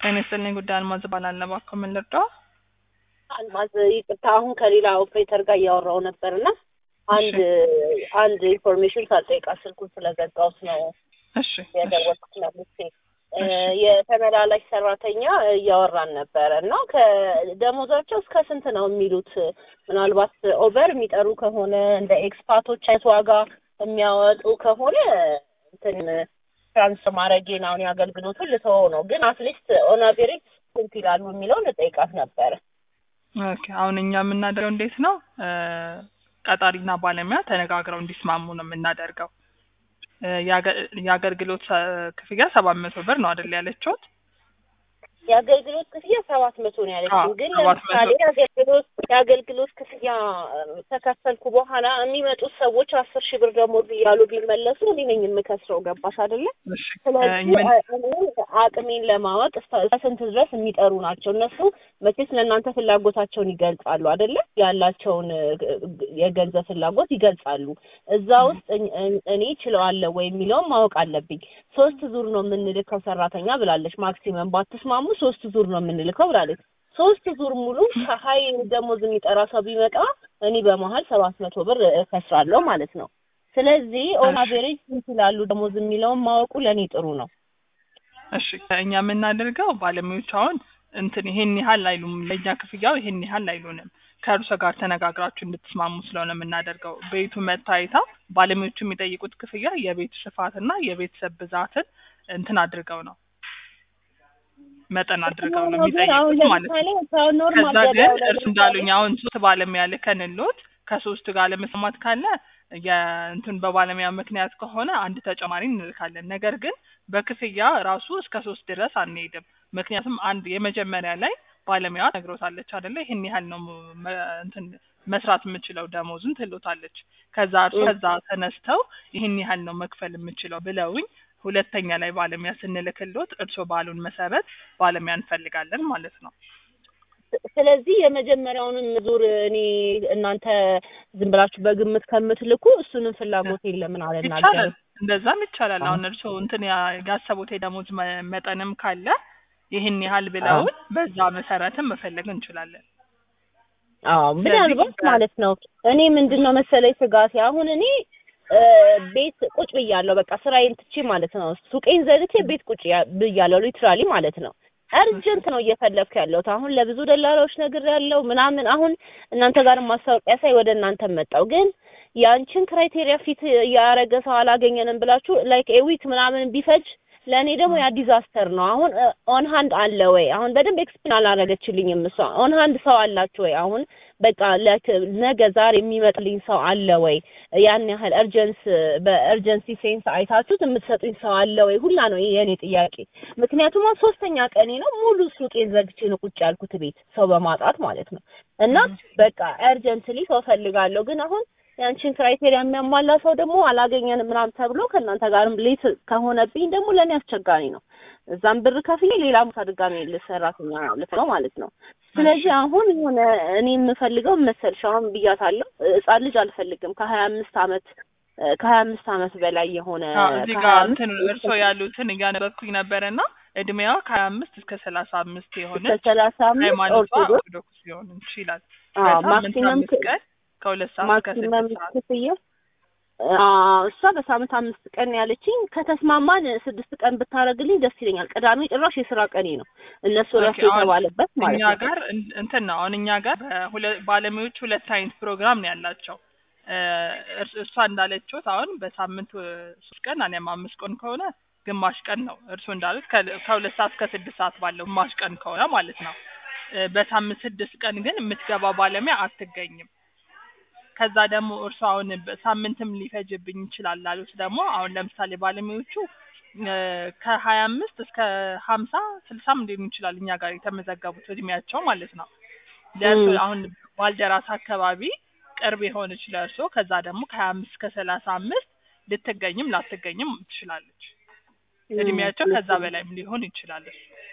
ጤና ይስጥልኝ ጉዳይ አልማዝ እባላለሁ። እባክዎ ምን ልርዳው? አልማዝ ይቅርታ፣ አሁን ከሌላ ኦፕሬተር ጋር እያወራው ነበርና አንድ አንድ ኢንፎርሜሽን ሳልጠይቃት ስልኩን ስለዘጋሁት ነው እሺ የደወልኩት መልሴ የተመላላሽ ሰራተኛ እያወራን ነበረ እና ከደሞዛቸው እስከ ስንት ነው የሚሉት? ምናልባት ኦቨር የሚጠሩ ከሆነ እንደ ኤክስፓቶች አይነት ዋጋ የሚያወጡ ከሆነ እንትን ትራንስፈር ማድረጌን አሁን የአገልግሎቱን ልተወው ነው። ግን አትሊስት ኦን አቬሬጅ ስንት ይላሉ የሚለውን ልጠይቃት ነበረ። ኦኬ አሁን እኛ የምናደርገው እንዴት ነው? ቀጣሪና ባለሙያ ተነጋግረው እንዲስማሙ ነው የምናደርገው። የአገልግሎት ክፍያ ሰባት መቶ ብር ነው አይደል ያለችሁት? የአገልግሎት ክፍያ ሰባት መቶ ነው ያለችው። ግን ሰባት መቶ ለምሳሌ የአገልግሎት የአገልግሎት ክፍያ ተከፈልኩ በኋላ የሚመጡት ሰዎች አስር ሺህ ብር ደሞዝ እያሉ ቢመለሱ እኔ ነኝ የምከስረው። ገባሽ አይደለ? እሺ ስለዚህ ምን- እኔ አቅሜን ለማወቅ እስከ ስንት ድረስ የሚጠሩ ናቸው እነሱ መቼስ ለእናንተ ፍላጎታቸውን ይገልጻሉ አይደለ? ያላቸውን እ, የገንዘብ ፍላጎት ይገልጻሉ። እዛ ውስጥ እኝ- እኝ- እኔ ችለዋለሁ ወይ የሚለውን ማወቅ አለብኝ። ሶስት ዙር ነው የምንልከው ሰራተኛ ብላለች። ማክሲመም ባትስማሙ ሶስት ዙር ነው የምንልከው ብላለች። ሶስት ዙር ሙሉ ከሀይ ደሞዝ የሚጠራ ሰው ቢመጣ እኔ በመሀል ሰባት መቶ ብር እከስራለሁ ማለት ነው። ስለዚህ ኦን እሺ። አቬሬጅ ስንት ይላሉ ደሞዝ የሚለውን ማወቁ ለእኔ ጥሩ ነው። እሺ እኛ የምናደርገው ባለሙያዎች አሁን እንትን ይሄን ያህል አይሉም፣ ለእኛ ክፍያው ይሄን ያህል አይሉንም። ከእርሶ ጋር ተነጋግራችሁ እንድትስማሙ ስለሆነ የምናደርገው ቤቱ መታየታ ባለሙያዎቹ የሚጠይቁት ክፍያ የቤቱ ስፋትና የቤተሰብ ብዛትን እንትን አድርገው ነው መጠን አድርገው ነው አሁን የሚጠይቁት ማለት ነው። ለምሳሌ ከኖርማል ከዛ ግን ገበያው ላይ እርሱ እንዳሉኝ አሁን ሶስት ባለሙያ ልከንሎት ከሶስት ጋር ለመስማት ካለ የእንትን በባለሙያ ምክንያት ከሆነ አንድ ተጨማሪ እንልካለን። ነገር ግን በክፍያ ራሱ እስከ ሶስት ድረስ አንሄድም። ምክንያቱም አንድ የመጀመሪያ ላይ ባለሙያ ነግሮታለች አይደለ ይህን ያህል ነው መ- እንትን መስራት የምችለው ደሞዝን ትሎታለች። ከዛ እርሱ እ። ከዛ ተነስተው ይህን ያህል ነው መክፈል የምችለው ብለውኝ ሁለተኛ ላይ ባለሙያ ስንልክሎት እርሶ ባሉን መሰረት ባለሙያ እንፈልጋለን ማለት ነው። ስለዚህ የመጀመሪያውንም ዙር እኔ እናንተ ዝም ብላችሁ በግምት ከምትልኩ እሱንም ፍላጎቴን ለምን ይቻላል አልናገርም? እንደዛም ይቻላል። አዎ። አሁን እርስዎ እንትን ያ- ያሰቡት የደሞዝ መ- መጠንም ካለ ይህን ያህል ብለውን በዛ መሰረትም መፈለግ እንችላለን። አዎ ምናልባት ስለዚህ ማለት ነው። እኔ ምንድን ነው መሰለኝ ስጋቴ አሁን እኔ እ፣ ቤት ቁጭ ብያለሁ። በቃ ስራዬን ትቼ ማለት ነው ሱቄን ዘግቼ ቤት ቁጭ ያ- ብያለሁ ሊትራሊ ማለት ነው። እርጀንት ነው እየፈለግኩ ያለሁት አሁን ለብዙ ደላላዎች ነግሬያለሁ ምናምን። አሁን እናንተ ጋር ማስታወቂያ ሳይ ወደ እናንተ መጣው ግን ያንቺን ክራይቴሪያ ፊት ያረገ ሰው አላገኘንም ብላችሁ ላይክ ኤዊክ ምናምን ቢፈጅ ለእኔ ደግሞ ያ ዲዛስተር ነው። አሁን ኦን ሃንድ አለ ወይ? አሁን በደንብ ኤክስፕሌን አላረገችልኝም እሷ። ኦን ሃንድ ሰው አላችሁ ወይ? አሁን በቃ ለክ ነገ ዛሬ የሚመጣልኝ ሰው አለ ወይ? ያን ያህል እርጀንስ በእርጀንሲ ሴንስ አይታችሁት የምትሰጡኝ ሰው አለ ወይ? ሁላ ነው የኔ ጥያቄ። ምክንያቱም አሁን ሶስተኛ ቀኔ ነው ሙሉ ሱቄን ዘግቼ ነው ቁጭ ያልኩት ቤት ሰው በማጣት ማለት ነው። እና በቃ እርጀንትሊ ሰው ፈልጋለሁ ግን አሁን ያንቺን ክራይቴሪያ የሚያሟላ ሰው ደግሞ አላገኘንም ምናምን ተብሎ ከእናንተ ጋርም ሌት ከሆነብኝ ደግሞ ለእኔ አስቸጋሪ ነው። እዛም ብር ከፍዬ ሌላ ቦታ ድጋሜ ሰራተኛ ልትነው ማለት ነው። ስለዚህ አሁን የሆነ እኔ የምፈልገው መሰልሽ አሁን ብያታለሁ፣ ሕፃን ልጅ አልፈልግም ከሀያ አምስት አመት ከሀያ አምስት አመት በላይ የሆነ አዎ፣ እዚህ ከሀያ ጋር አምስት እንትን እርስዎ ያሉትን እያነበብኩኝ ነበረና እድሜዋ ከሀያ አምስት እስከ ሰላሳ አምስት እስከ የሆነች ሰላሳ አምስት ሃይማኖቷ ኦርቶዶክስ ኦርቶዶክስ ሊሆን ይችላል። አዎ በሳምንት ማክሲመም አምስት ቀን ከሁለት ሰዓት እስከ ማክሲመም ስድስት ሰዓት ክፍያ አዎ፣ እሷ በሳምንት አምስት ቀን ያለችኝ። ከተስማማን ስድስት ቀን ብታረግልኝ ደስ ይለኛል። ቅዳሜ ጭራሽ የስራ ቀኔ ነው እነሱ ራሱ ኦኬ፣ አሁን የተባለበት ማለት እኛ ነው። ጋር እን- እንትን ነው አሁን እኛ ጋር በሁለ- ባለሙያዎች ሁለት አይነት ፕሮግራም ነው ያላቸው። እ፣ እርስ- እሷ እንዳለችሁት አሁን በሳምንት እ፣ ሶስት ቀን አሊያም አምስት ቀን ከሆነ ግማሽ ቀን ነው። እርሱ እንዳሉት ከ- ከሁለት ሰዓት እስከ ስድስት ሰዓት ባለው ግማሽ ቀን ከሆነ ማለት ነው። እ፣ በሳምንት ስድስት ቀን ግን የምትገባ ባለሙያ አትገኝም። ከዛ ደግሞ እርሱ አሁን በሳምንትም ሊፈጅብኝ ይችላል ላሉት ደግሞ አሁን ለምሳሌ ባለሙያዎቹ እ፣ ከሀያ አምስት እስከ ሀምሳ ስልሳም ሊሆን ይችላል እኛ ጋር የተመዘገቡት እድሜያቸው ማለት ነው። ለእርሶ ም። አሁን ባልደራስ አካባቢ ቅርብ የሆነች ለእርሶ ከዛ ደግሞ ከሀያ አምስት እስከ ሰላሳ አምስት ልትገኝም ላትገኝም ትችላለች። እድሜያቸው ከዛ በላይም ሊሆን ይችላል።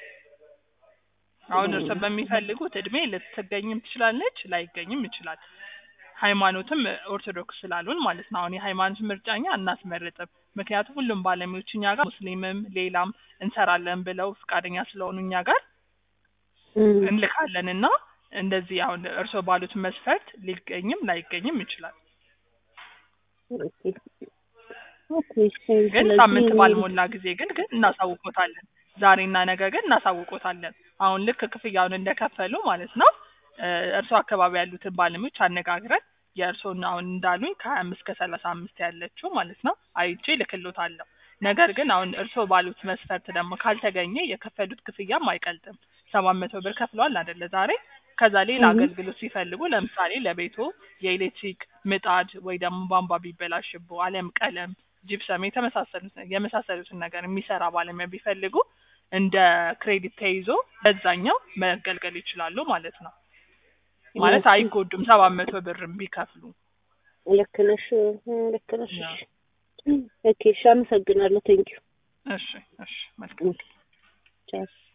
አሁን እርሶ በሚፈልጉት እድሜ ልትገኝም ትችላለች፣ ላይገኝም ይችላል። ሃይማኖትም ኦርቶዶክስ ስላሉን ማለት ነው። አሁን የሃይማኖት ምርጫኛ እናስመርጥም። ምክንያቱም ሁሉም ባለሙያዎች እኛ ጋር ሙስሊምም ሌላም እንሰራለን ብለው ፈቃደኛ ስለሆኑ እኛ ጋር እም፣ እንልካለን እና እንደዚህ አሁን እርስዎ ባሉት መስፈርት ሊገኝም ላይገኝም ይችላል። ኦኬ ኦኬ። ግን ስለዚህ ሳምንት ባልሞላ ጊዜ ግን ግን እናሳውቆታለን። ዛሬና ነገ ግን እናሳውቆታለን። አሁን ልክ ክፍያውን እንደከፈሉ ማለት ነው እ፣ እርስዎ አካባቢ ያሉትን ባለሙያዎች አነጋግረን የእርስዎን አሁን እንዳሉኝ ከሀያ አምስት ከሰላሳ አምስት ያለችው ማለት ነው አይቼ ልክሎታለሁ። ነገር ግን አሁን እርስዎ ባሉት መስፈርት ደግሞ ካልተገኘ የከፈሉት ክፍያም አይቀልጥም። ሰባት መቶ ብር ከፍለዋል አይደለ ዛሬ ከዛ ሌላ እህ። አገልግሎት ሲፈልጉ ለምሳሌ ለቤቶ የኤሌክትሪክ ምጣድ ወይ ደግሞ ቧንቧ ቢበላሽቦ አሊያም ቀለም፣ ጂፕሰም የተመሳሰሉት የመሳሰሉትን ነገር የሚሰራ ባለሙያ ቢፈልጉ እንደ ክሬዲት ተይዞ በዛኛው መገልገል ይችላሉ ማለት ነው። ማለት አይጎዱም ሰባት መቶ ብርም ቢከፍሉ። ልክ ነሽ፣ እ፣ ልክ ነሽ። ያ። ኦኬ እሺ፣ አመሰግናለሁ። ቴንኪው እሺ እሺ መልካም ቻው